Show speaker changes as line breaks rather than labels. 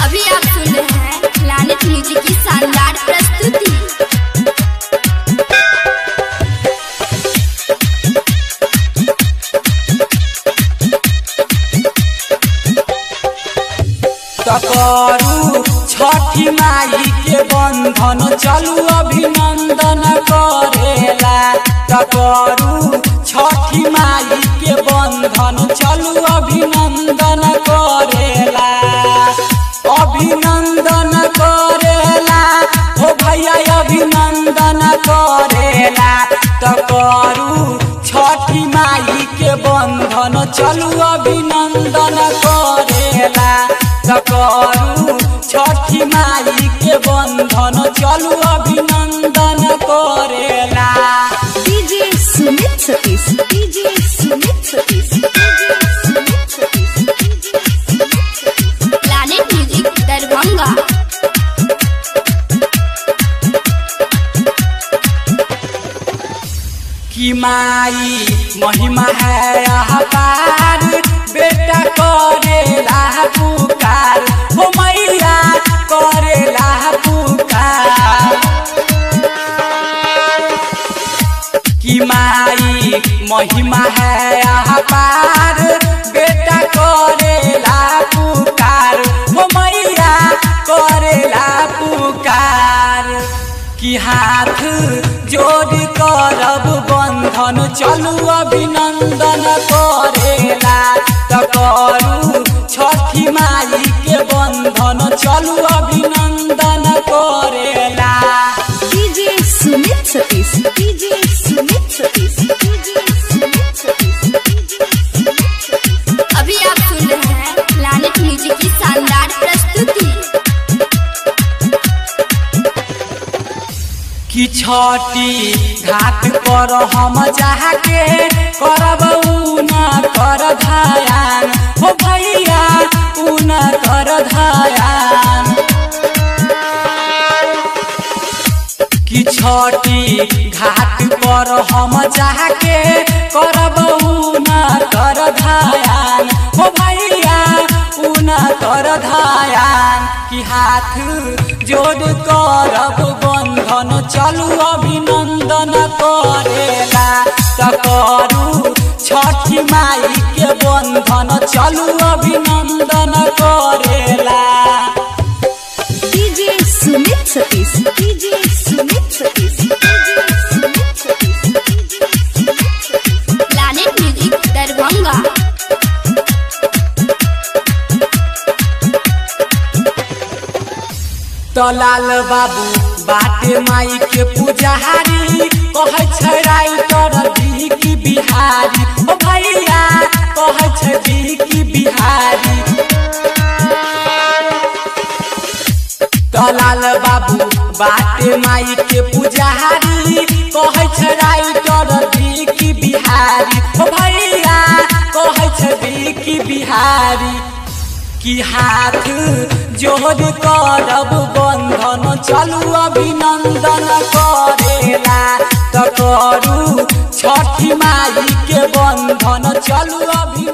अभी आप सुन रहे हैं प्लानिट म्यूजिक की शानदार प्रस्तुति
तकरू छठी माई के बंधन चलू अभिनंदन करेला तकरू छठी माई के बंधन चलू अभिनंदन करेला अभिनंदन करेला हो भैया अभिनंदन करेला तकरू छठी माई के बंधन चलू अभिनंदन करेला तकरू छठी माई के बंधन चलू अभिनंदन करेला
DJ Sumit Satish DJ Sumit Satish
planet music Darbhanga
कि माई महिमा है अपार बेटा करेला पुकार हो मैया करेला पुकार कि माई महिमा है अपार बेटा करेला पुकार हो मैया करेला पुकार कि हाथ जोड़ करब बंधन चलू अभिनंदन करेला त करू छठी माई के बंधन चलू अभिनंदन करेला
DJ Sumit Satish DJ Sumit Satish DJ Sumit Satish
अभी आप सुन रहे हैं प्लानिट म्यूजिक की शानदार प्रस्तुति
कि छठी घाट पर हम जाके करब उना कर धायान हो भैया उना कर धायान कि छठी घाट पर हम जाके करब उना कर धायान हो भैया उना कर धायान कि हाथ जोड़ करब बंधन चलू अभिनंदन करेला त करू छठी माई के बंधन चलू अभिनंदन करेला
DJ Sumit Satish DJ Sumit Satish DJ Sumit Satish
planet music Darbhanga
तो लाल बाबू बाटे माई के पुजारी कहै छै राइटर दी की बिहारी ओ भैया कहै छै दी की बिहारी तो लाल बाबू बाटे माई के पुजारी कहै छै राइटर दी की बिहारी ओ भैया कहै छै दी की बिहारी कि हाथ जोड़ करब बंधन चलू अभिनंदन करेला त करू छठी माई के बंधन चलू अभिनंदन